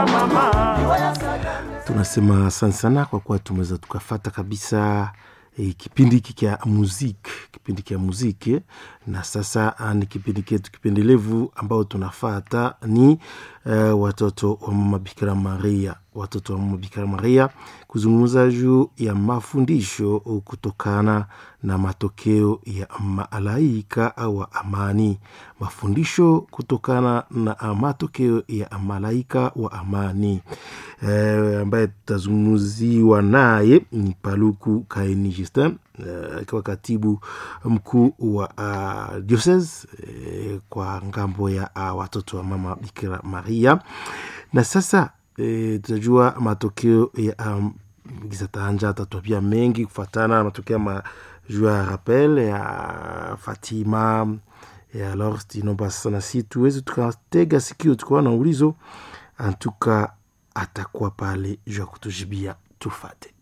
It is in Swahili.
tunasema asante sana kwa kuwa tumeweza tukafata kabisa e, kipindi hiki kya muziki kipindi kya muziki na sasa ah, ni kipindi ketu kipendelevu ambao tunafata ni uh, watoto wa mama bikira maria watoto wa mama bikira maria kuzungumza juu ya mafundisho kutokana na matokeo ya malaika wa amani mafundisho kutokana na matokeo ya malaika wa amani e, ambaye tutazungumziwa naye ni paluku kaini justin akiwa uh, katibu mkuu wa uh, diocese uh, kwa ngambo ya uh, watoto wa mama bikira maria na sasa uh, tutajua matokeo ya um, gisatanja atatwambia mengi kufatana na matokeo ma juu ya rappel ya fatima ya alors tinomba sasa nasi tuweze tukatega sikio tukawa na ulizo antuka atakuwa pale juu ya kutujibia tufate